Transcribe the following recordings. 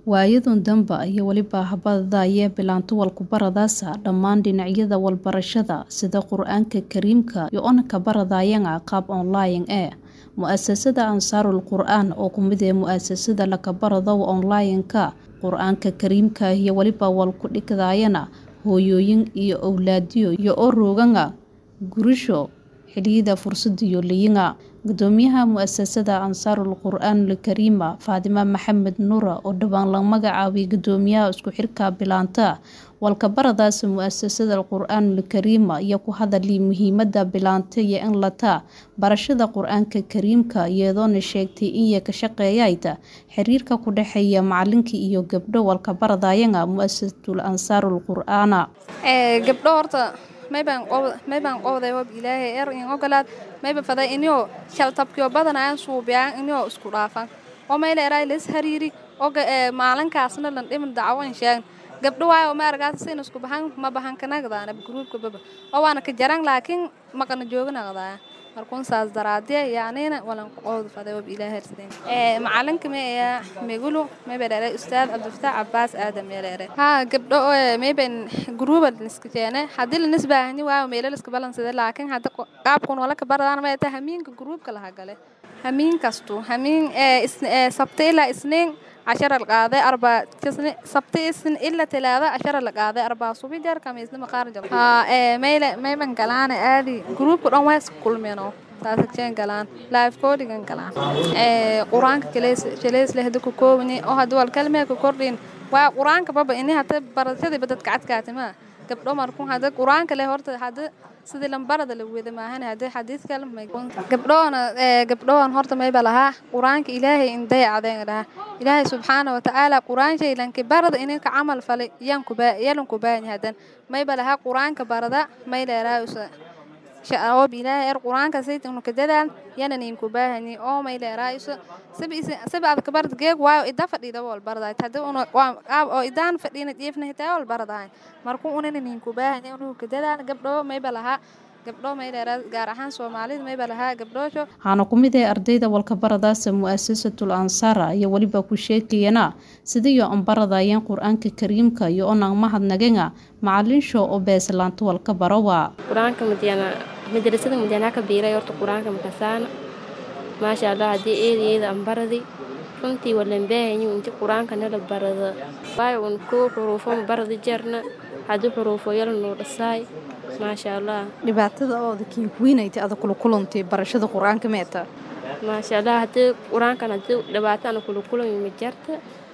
Waayadan dambe iyo weliba habada ayee bilaanta walkubaradaasa dhammaan dhinacyada walbarashada sida Qur'aanka Kariimka iyo onka baradayanga qaab online eh mu'asasada Ansaarul Qur'aan oo kumid ee mu'asasada lakabarado online-ka Qur'aanka Kariimka iyo weliba walku dhigdayana hooyooyin iyo awlaadiyo iyo oo rooganga gurisho xiliyada fursadiyo liyinga gudoomiyaha mu'asasada Ansaarul Qur'aan Kariima Faadima Maxamed Nuura oo dhawaan la magacaabay gudoomiyaha isku xirka bilaanta walkabaradaas mu'asasada Qur'aan Kariima iyo ku hadalay muhiimada bilaanta iyo in lata barashada Qur'aanka Kariimka iyadoona sheegtay in ka shaqeeyayta xiriirka ku dhaxeeya macalinka iyo gabdho walkabaradayanga mu'asasatul Ansaarul Qur'aana ee gabdho horta mayban qowd mayban qowday hoob ilaahay er in ogolaad mayba faday inuu shaltabkiyo badanayaan suubiyaan inuu isku dhaafan oo mayla eray lis hariiri oga ee maalinkaasna lan dhimin dacwan sheegan gabdho waayo ma argaas sin isku baxan ma baxan kanagdaana gruupka baba oo waana ka jaran laakiin maqana joognaqdaa markuun saas daraadee yaanina walan qowd faday hoob ilaahay ersadeen ee macalinka ma ee megulu mayba dhalay ustaad Abdulfataax Abbaas Aadam meeleere ha gabdho ee mayban gruuba iska jeene hadii la nisbaahni waa meelal iska balansada laakiin hadda qaabkun wala ka baradaan ma tahay hamiinka gruupka laha gale hamiin kasto hamiin ee sabta ilaa isniin عشرة القاضي أربع تسني سبتي سن إلا ثلاثة عشرة القاضي أربع صبي جار كميس لما خارج ها إيه ميل ميبن كلان آدي جروب كلهم ويس كل منو تاسك شين كلان لايف كودينج كلان إيه قرآن كليس كليس له دكو كوني أو هدول الكلمة كوردين وقرآن كبابا إني هتا برتدي بدت كعد كاتما قبل ما نكون هذا قرآن كله هرت هذا sidii lambarada la wada maahan hadii xadiis kale ma gabdhoona ee gabdhoon horta mayba lahaa quraanka ilaahay in dayacadeen lahaa ilaahay subxaana wa tacaala quraan shaylanki barada inay ka camal falay yan ku baa yalan ku baahan hadan mayba lahaa quraanka barada may leeraayo shaqoob ilaahay er quraanka saytinu ka dadaan yanan in ku baahani oo may leeraayo sabi sabi ad ka barad geeg waayo ida fadhida wal barada hadii unu qaab oo idaan fadhina jiifna hitaa wal barada markuu unan in ku baahani unu ka dadaan gabdho mayba lahaa gabdho may leeraa gaar ahaan Soomaalida mayba lahaa gabdhoosho waxaana ku mid ah ardayda walkabaradaas mu'asasatul Ansaara iyo waliba ku sheekayana sidii oo baradayeen Qur'aanka Kariimka iyo onang mahadnagenga macalinsho oo beeslaanta walkabarawa Qur'aanka madiyana madrasada madiyana ka biiray horta Qur'aanka makasaana maasha Allah hadii eedeeda aan baradi runtii walan baahanyo inta Qur'aanka nala barada waayo un ku xuruufo baradi jarna hadii xuruufo yar noo dhasaay maasha Allah dhibaatada oo dadkii weynaytay adag kula kulantay barashada Qur'aanka meeta maasha Allah hadii Qur'aanka hadii dhibaato aan kula kulanay ma jarta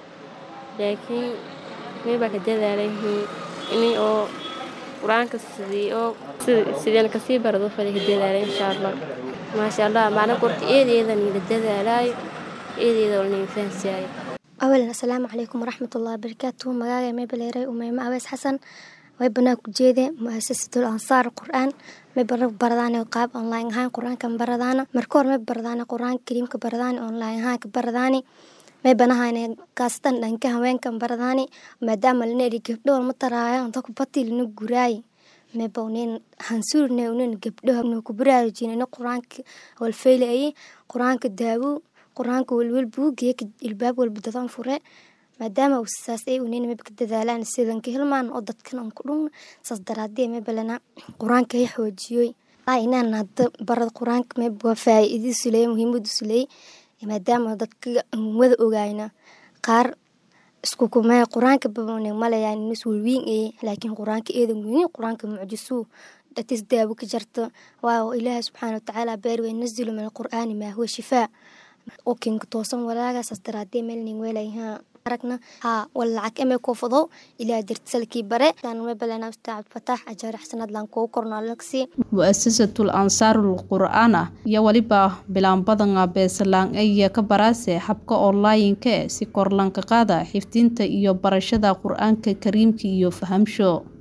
laakiin mayba ka dadaalay inii oo quraanka sidii oo sideen ka sii barado fadhi ka dadaalay insha Allah maasha Allah maalin qorti eedeedan ila dadaalay eedeeda oo nin fahansiyaay أولا السلام عليكم ورحمة الله وبركاته مقايا ميبليري وميما أويس حسن ويبنا كجيدة مؤسسة الأنصار القرآن ميبنا برداني قاب أونلاين هاي قرآن كم بردانا مركور ميب برداني قرآن كريم كبرداني أونلاين هاي كبرداني ميبنا هاي قاستان لانك هوين كم برداني مادام لنيري قبلو المطرايا انتاكو بطي لنو قراي ميبا ونين هنسور نيونين قبلوها منو كبراي جينينا قرآن والفيلي أي قرآن كدابو qur-aanka welwel buugiya ilbaab walba dadan fure maadaama uu saas ay unina maba ka dadaalaan sidanka hilmaan oo dadkan aan ku dhun saas daraadee mabalana qur-aanka ay xoojiyoy inaan hadda barada qur-aanka mab waa faa'iidadiisu leeyahay muhiimadiisu leeyahay maadaama dadka wada ogaayna qaar isku kumee qur-aanka babane malayaan inas welwiin ee laakiin qur-aanka eedan weyn qur-aanka mucjisuu dhatis daawo ka jarta waayo ilaahay subxaana watacaala beer wey nazilu min alqur'aani maa huwa shifaa oo kinka toosan walaagasaas daraadee meelnin weelayha aragna haa wal lacag eme koofado ilaa dirtisalkii bare mebalana ustaad fataax ajaar xasanad laan kuu kornaalagsi mu'asasatul ansaarul qur'aana iyo waliba bilaan badanga beesalaan aya ka baraase habka online-ka si korlanka qaada xifdinta iyo barashada qur'aanka kariimka iyo fahamsho